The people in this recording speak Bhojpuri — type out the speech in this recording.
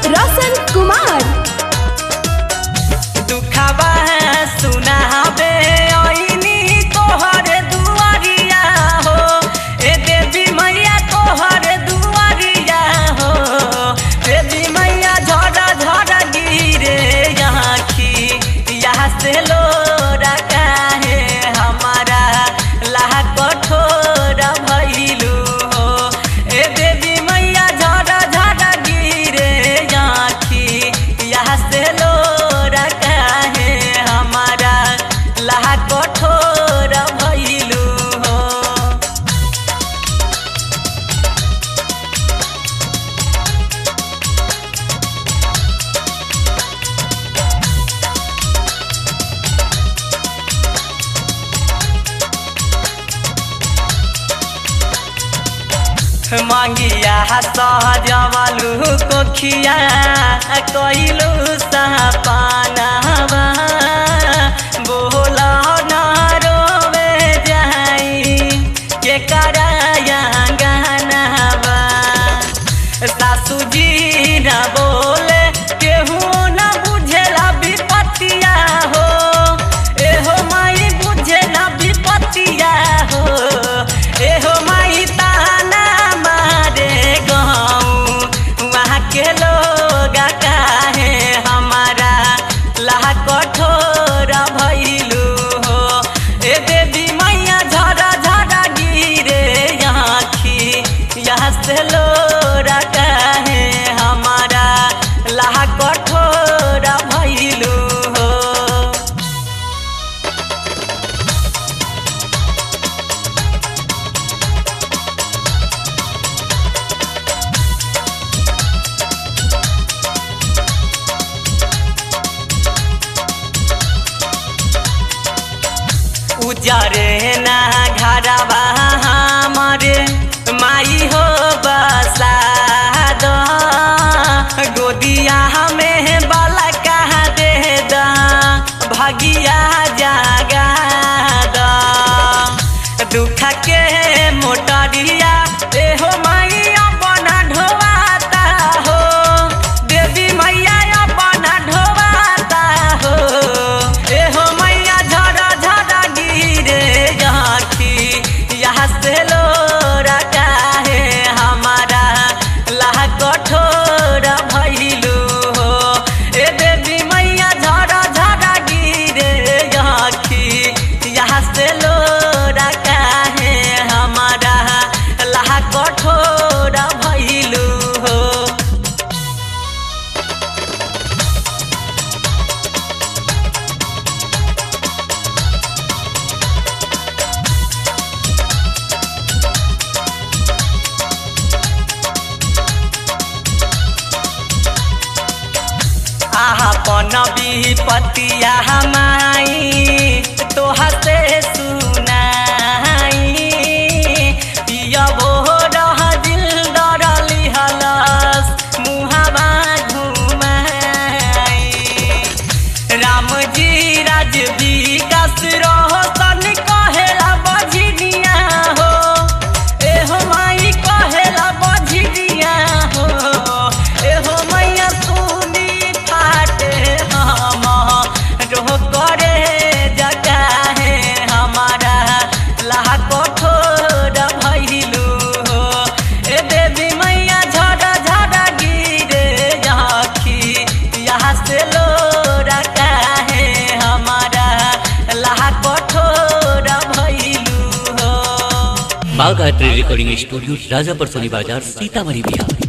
रोशन कुमार दुखबा सुनाबे ऐनी तोहर दुआरिया हो ए देवी मैया तोहर दुआरिया हो देवी मैया झड़ा झड़ा गिरे आँखी यहाँ से लोरा काहे हमारा लाह कठोर भइलू हो ए देवी मैया झड़ा झड़ा गिरे आँखी यहाँ से लोरा काहे हमारा लाह कठोर भइलू हो मांगिया सहजवलू कोखिया कइलू सपानावा बोल न रोवे जाई के कराया गानावा सासू जी न बोले केहू न बुझेला विपतिया हो एहो माई बुझेला विपतिया हो एहो माई ताना मारे गाँव वहाँ के लोग काहे हमारा लाह कठोर भइलू हो ए देवी मैया झरा झरा गिरे आँखी यहाँ से लोरा काहे हमारा लाह कठोर भइलू हो उजरे ना घरवा हमारे माई हो बसाद गोदिया हमें बाला कहा दे दा भगिया जागा दा दुख के मोटरिया एहो माई अपना ढोवाता हो देवी मैया अपना ढोवाता हो एहो मैया झड़ा झड़ा गिरे आँखी यहाँ से लोरा काहे हमारा लाह कठोर भइलू हो ए देवी मैया झड़ा झड़ा गिरे आँखी यहाँ से लोरा काहे हमारा लाह कठोर भइलू हो आपन विपतिया हमाई तोहा से सुनाई पियबो रह दिल डरली हलस मुहावा घुमाई राम जी राज विकास रोशन कहेला बझिनिया हो एहो माई कहेला बझिनिया हो एहो मैया सुनी फाटे हम रोह करे जगा है हमारा लाह कठोर भइलू हो ए देवी मैया झड़ा झड़ा गिरे आँखी यहाँ से लोरा काहे हमारा लाह कठोर भइलू हो माँ गायत्री रिकॉर्डिंग स्टूडियो राजापर सोनी बाजार सीतामढ़ी बिहार